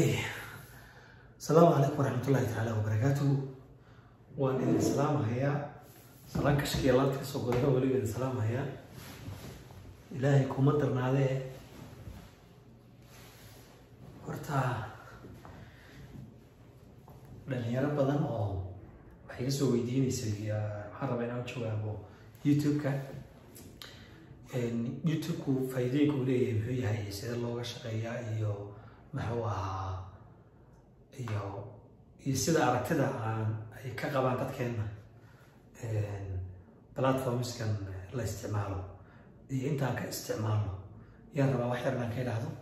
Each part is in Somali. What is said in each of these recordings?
okay asalaamu calaykum waraxmatullahi tacaala wabarakaatuhu waan idin salaamahayaa salaan kashkiya laanta kasoo godano weliba idin salaamahayaa ilaahay kuma darnaadee horta dhalinyaro badan oo waxay kasoo weydiineysay waxaan rabaa inaan jawaabo youtube-ka youtube-ku faa'iidooyinka uu leeyahay muxuu yahay sida looga shaqeeyaa iyo muxuu ahaa iyo iyo sida aragtida aan ay ka qabaan dadkeena platformskan la isticmaalo iyo intaan ka isticmaalno yaan rabaa wax yar inaan ka idhaahdo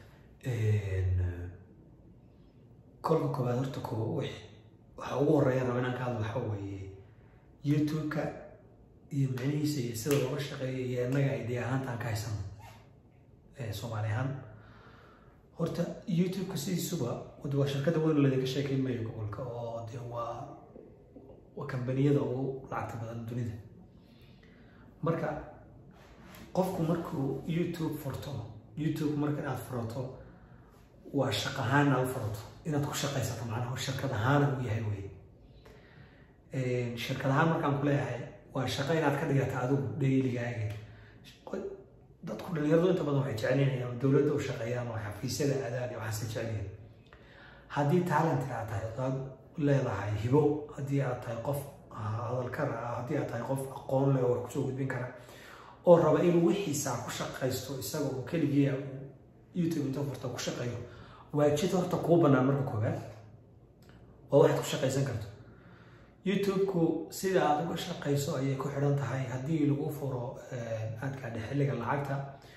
kolka koobaad horta ko wix waxa ugu horeeya raba inaan ka hadlo waxa weeye youtube-ka iyo micnihiisa iyo sida looga shaqeeyo iyo innaga idea ahaantaan ka haysano soomaali ahaan horta youtube-ka sidiisuba waa shirkada weyn ladinka sheekeyn mayo gobolka oo de waa waa kambaniyada ugu lacagta badan dunida marka qofku markuu youtube furto youtube marka inaad furato waa shaq ahaan inaad u furato inaad ku shaqaysato macnaha shirkad ahaana uu yahay wey shirkad ahaan markaan ku leeyahay waa shaqo inaad ka dhigata adigu dhayligaaga dadku dhalinyaradu inta badan waxay jecelyihiin dowladda u shaqeeyaan oo xafiisyada aadaan iyo waxaase jecelyihiin haddii talentka aad tahay odaad leedahay hibo haddii aad tahay qof hadalkar ah haddii aad tahay qof aqoon leh oo wax kusoo gudbin kara oo raba inuu wixiisa ku shaqaysto isaga oo keligii youtube inta furta ku shaqeeyo waa jid horta kuu banaan marka koowaad oo waxaad ku shaqaysan karto youtube-ku sida aad uga shaqayso ayay ku xidhan tahay haddii lagu furo aadka dhe xilliga lacagta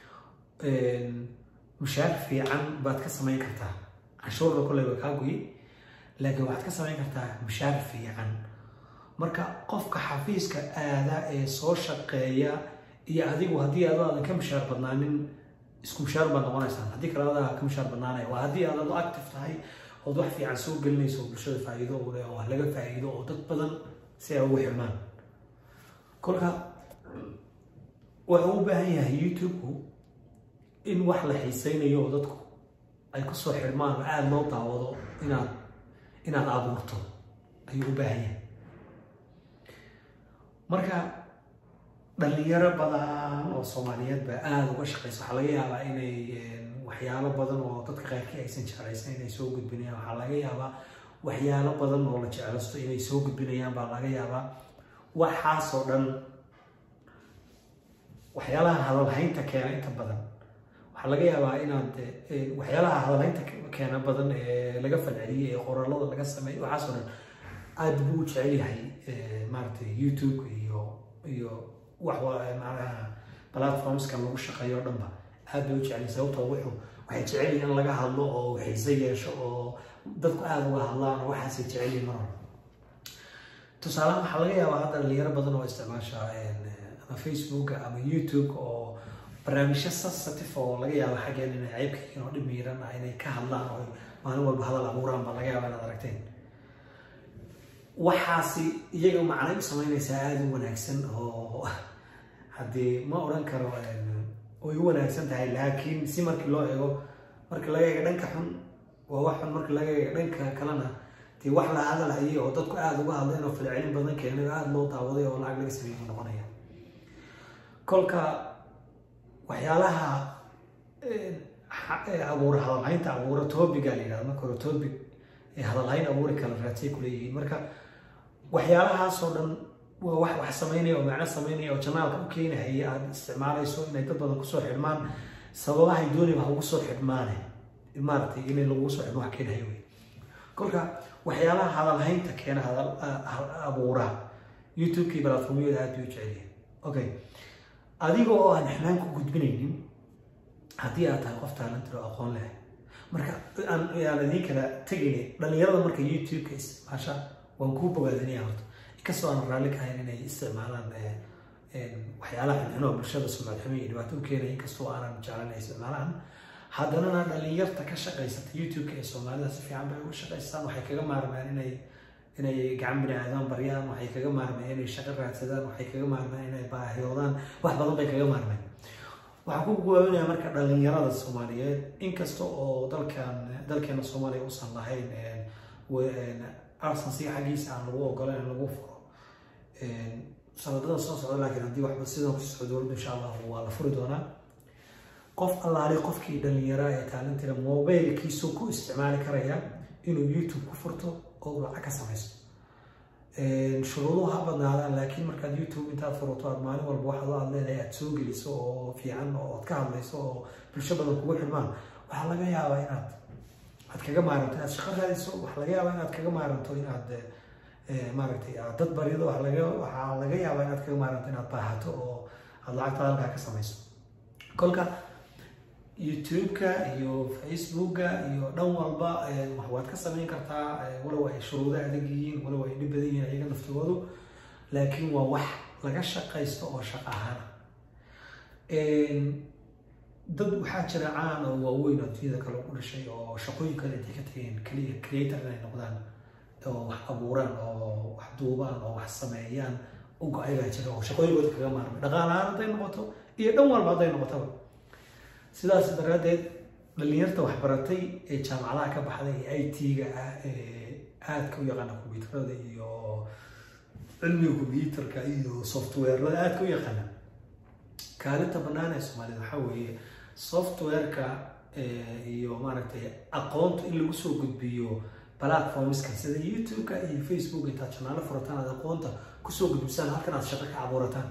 mushaar fiican baad ka samayn kartaa canshuurda kolley waa kaa goyi laakiin waxaad ka samayn kartaa mushaar fiican marka qofka xafiiska aada ee soo shaqeeya iyo adigu haddii adu aadan ka mushaar badnaanin isku mushaar baad noqonaysaan haddii kale adaa ka mushaar badnaanaya waa haddii aad adu active tahay ood wax fiican soo gelinayso bulshada faa'iido u leh oo wax laga faa'iido oo dad badan si ay ugu xirmaan kolka wuxuu u baahan yahay youtube-ku in wax la xiiseynayo oo dadku ay kusoo xirmaan oo aada loo daawado inaad inaad abuurto ayuu u baahan yahay marka dhalinyaro badan oo soomaaliyeed baa aada uga shaqeysa waxaa laga yaabaa inay waxyaalo badan oo dadka qayrkii aysan jeclaysan inay soo gudbinayaan waxaa laga yaabaa waxyaalo badan oo la jeclaysto inay soo gudbinayaan baa laga yaabaa waxaasoo dhan waxyaalaha hadalhaynta keena inta badan waxaa laga yaabaa inaad waxyaalaha hadalhaynta keena badan ee laga falceliyey ee qoraalada laga sameeyey waxaasoo dhan aada buu u jecel yahay maaragtay youtube iyo iyo wax macnaha platformska lagu shaqeeyo o dhanba aad bay u jecel sababtoo wuxuu waxay jecel yihin in laga hadlo oo xiise yeesho oo dadku aada uga hadlaan oo waxaasay jecel yihin mar hore tusaalahan waxaa laga yaabaa hadda dhalinyaro badan oo isticmaasha ama facebooka ama youtube oo barnaamijyo sensitive oo laga yaaba xaggeen inay ceybka yihiin oo dhib miiran ah inay ka hadlaan oo maalin walba hadal abuuraan baa laga yaaba inaad aragteen waxaasi iyaga macnay u samaynaysaa aada u wanaagsan oo haddii ma odhan karo way u wanaagsan tahay laakiin si markii loo eego markii laga eego dhanka xun waa wax xun markii laga eego dhanka kalena dee wax la hadalhayay oo dadku aada uga hadleen oo falcelin badan keenay oo aada loo daawaday oo lacag laga sameeyay noqonaya kolka waxyaalaha abuura hadalhaynta abuura topiga la yidhahdo marka hore topic ee hadalhayn abuuri kala raadsay kuleeyihiin marka waxyaalahaasoo dhan waa wax wax samaynaya oo macno samaynaya oo janaalka u keenahaya aada isticmaalayso inay dad badan kusoo xidhmaan sababahay dooniba ha ugu soo xidhmaane maaragtay inay lagugu soo xidhmo wax keenahay wey kolka waxyaalaha hadalhaynta keena hadal abuura youtube-kii platformyada aada bay u jecelyihin okay adiga oo aan xnaan ku gudbinaynin haddii aad tahay qof taalantir oo aqoon leh marka aan idiin kala tegayna dhalinyarada marka youtube-ka isticmaasha waan kuu bogaadinaya horta inkastoo aan raalli ka ahayn inay isticmaalaan waxyaalaha xunxun oo bulshada sumcad xumo iyo dhibaato u keenaya inkastoo aanan jeclan inay isticmaalaan haddanana dhalinyarta ka shaqaysata youtube-ka ee soomaalida si fiican bay uga shaqaystaan waxay kaga maarmaan inay inay gacan bini-aadaan baryaan waxay kaga maarmeen inay shaqo raadsadaan waxay kaga maarmeen inay baahiyoodaan wax badan bay kaga maarmeen waxaan ku gawaabinaya marka dhalinyarada soomaaliyeed inkasta oo dalkan dalkeena soomaaliya uusan lahayn arsensiga xaggiisa aan lagu ogolayn in lagu furo sanadadan soo socda laakiin haddii waxba sidan ku socdo dowladda insha allah waa la furi doonaa qof allaali qofkii dhalinyara ee taalintira mobilkiisu ku isticmaali karaya inuu youtube ku furto oo uu lacag ka samaysto shuruuduhu ha badnaadaan laakiin markaad youtube intaad furato aad maalin walba waxaad aad leedahay aad soo geliso oo fiican oo aad ka hadlayso oo bulsho badan kugu xirmaan waxaa laga yaabaa inaad aad kaga maaranto inaad shaqo raadiso waxaa laga yaabaa inaad kaga maaranto inaad maaragtay aad dad barido waxaa laga waxaa laga yaabaa inaad kaga maaranto inaad baahato oo aad lacagta halkaa ka samayso kolka youtube-ka iyo facebooka iyo dhan walba waad ka samayn kartaa walow ay shuruudo adag yihiin walow ay dhib badan yihiin ayaga naftigoodu laakiin waa wax laga shaqaysto oo shaqo ahaana dad waxaa jira caan oo waaweyn oo dunyada kale ku dhashay oo shaqooyinkan intay ka tageen keliya creator inay noqdaan oo wax abuuraan oo wax duubaan oo wax sameeyaan u go-ay baa jira oo shaqooyinkooda kaga maarmay dhaqaalahaan hadday noqoto iyo dhan walba hadday noqotaba sidaas daraaddeed dhalinyarta waxbaratay ee jaamacadaha ka baxday ee i t-ga ah ee aadka u yaqaana kombyuutarada iyo cilmiga kombyuutarka iyo softwarelada aadka u yaqaana kaalinta bannaan ee soomaalida waxaa weeye softwareka iyo maaragtay aqoonta in lagu soo gudbiyo platformska sida youtube-ka iyo facebook intaad janaalo furataan aad aqoonta kusoo gudbisaan halkan aad shaqo ka abuurataan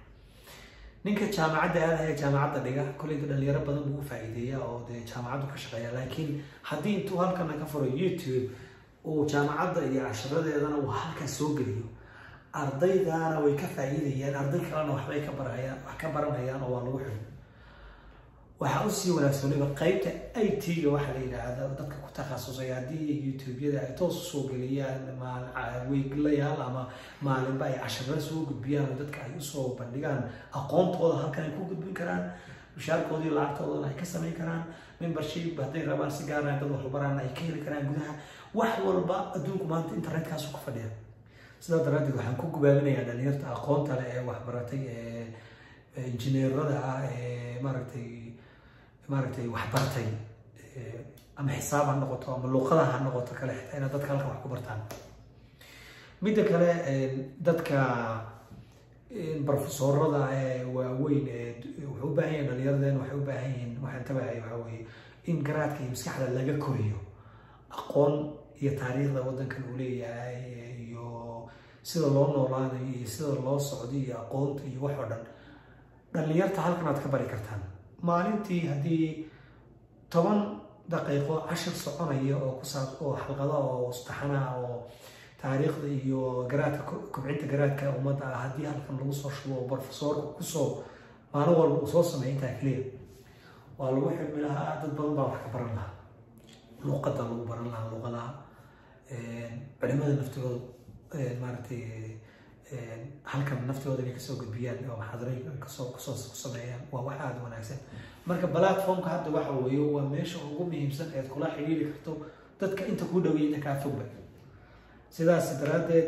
ninka jaamacadda aadaya jaamacadda dhiga kolleyda dhalinyaro badan buu u faa'iideeya oo dee jaamacaddu ka shaqeeya laakiin haddii intuu halkana ka furo youtube uu jaamacadda iyo cashiradeedana uu halkaas soo geliyo ardaydaana way ka faa'iidayaan arday kalena waxbay ka barayaan wax ka baranayaan oo waa lagu xidho waxaa usii wanaagsan waliba qaybta i t-ga waxaa la yidhaahda dadka ku takhasusay haddii youtube-yada ay toos usoo geliyaan weeglayaal ama maalinba ay cashirada soo gudbiyaan oo dadka ay usoo bandhigaan aqoontooda halkan ay ku gudbin karaan mushaarkoodii lacagtoodana ay ka samayn karaan membership hadday rabaan si gaara dad waxbaraan ay ka heli karaan gudaha wax walba adduunku maanta internetkaasu ku fadhiya sidaa daraaddeed waxaan ku gubaabinayaa dhalinyarta aqoonta leh ee waxbaratay ee injineerada ah ee maaragtay maaragtay waxbartay ama xisaab ha noqoto ama luuqada ha noqoto kale xitaa inaad dadka halkan wax ku bartaan midda kale dadka profesorada ee waaweyn ee wuxuu u baahan yahin dhalinyaradeen waxay u baahan yihiin waxaan tabahay waxaa weeye in garaadka iyo maskaxda laga koriyo aqoon iyo taariikhda waddankan uu leeyahay iyo sida loo noolaanayo iyo sida loo socdo iyo aqoonta iyo wax oo dhan dhalinyarta halkan aad ka bari kartaan maalintii haddii toban daqiiqo cashir soconaya oo kusaab oo xalqada oo saxanaha oo taariikhda iyo garaadka kobcinta garaadka ummadda ah haddii halkan lagu soo shubo oo profesoorka kusoo maalin walba uu soo sameeya intaa keliya waa lagu xidmi lahaa dad badan baa wax ka baran lahaa luuqada lagu baran lahaa luuqadaha culimada naftigooda maaragtay halkan naftooda inay kasoo gudbiyaan oo maxaadarayn kasoo kasoo ku sameeyaan waa wax aada wanaagsan marka platformka hadda waxa weeye waa meesha ugu muhiimsan eed kula xidhiiri karto dadka inta ku dhaweeya inta kaa fogba sidaas daraaddeed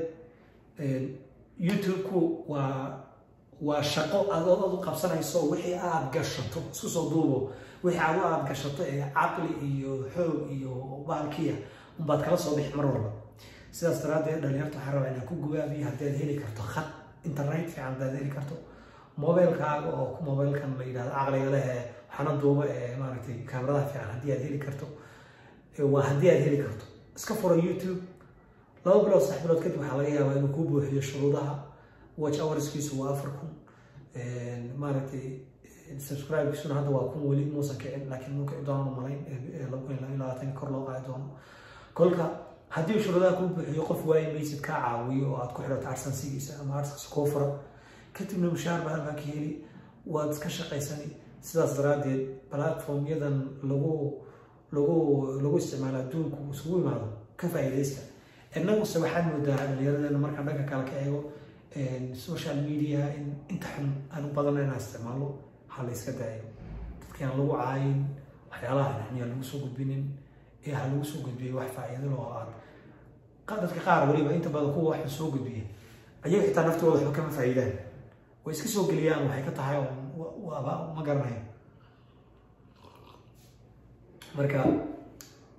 youtube-ku waa waa shaqo adood ad u qabsanayso wixii aada gashato isku soo duubo wixii adu aada gashato ee caqli iyo xoog iyo baalkiya unbaad kala soo bixi mar walba sidaas daraaddeed dhalinyarta waxaa rabaa inaan ku gubaabiyo haddii aad heli karto khad internet fiican haddaad heli karto mobilkaaga oo mobilkan la yidhahdo caqliga leh ee waxaana duuba ee maaragtay kaamiradaha fiican haddii aad heli karto waa haddii aad heli karto iska fura youtube laba bilood sax bilood kadib waxaa laga yaabaa inuu kuu buuxiyo shuruudaha watch hourskiisu waa afar kun maaragtay subscribekiisuna hadda waa kun weli muusan kicin laakiin muu kici doono malayn labaatan kor loo qaadi doono kolka haddii shuruudaha kuu buuxiyo qof waayi maysid kaa caawiyo oo aad ku xidhato arsansigiisa ama arsansi kuu fura kadibna mushaar baa halkaa ka heli waad iska shaqaysani sidaas daraaddeed platformyadan lagu lagu lagu isticmaalo adduunku isugu imaado ka faa'iidaysta innaguse waxaad moodaa dhalinyaradeenna markaan dhanka kale ka eego social media in inta xun aan u badana inaan isticmaalo ha la iska daayo dadki aan lagu caayin waxyaalaha xunxun yaan lagu soo gudbinin ee ha lagu soo gudbiyay wax faa'iido loo aad dadka qaar weliba inta badan kuwa waxan soo gudbiya ayaga xitaa naftooda waxba kama faa'iidaan way iska soo geliyaan waxay ka tahay waaba ma garanayo marka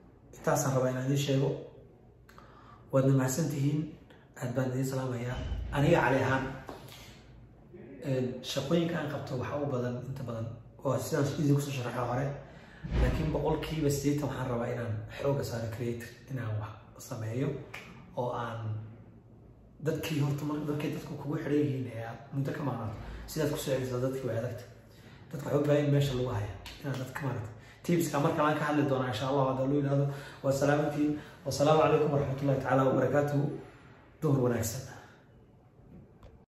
intaasaan rabaa inaan idiin sheego waadna mahadsan tihiin aad baan idiin salaamayaa aniga cali ahaan shaqooyinka aan qabto waxaa u badan inta badan waa sidaan idin kusoo sharaxa hore laakiin boqolkiiba sideetan waxaan rabaa inaan xooga saaro creator inaan wax sameeyo oo aan dadkii horta markay dadku kugu xidhan yihiin ee aad muddo ka maaqnaato sidaad ku soo celisaa dadkii way adagta dadka waxay u baahan meesha lagu haya inaad dadka maarata tiibska mar kale aan ka hadli doonaa insha allah hadda loo yidhahdo waa salaamantiin wasalaamu calaykum waraxmatullahi tacaala wabarakaatuhu duhur wanaagsan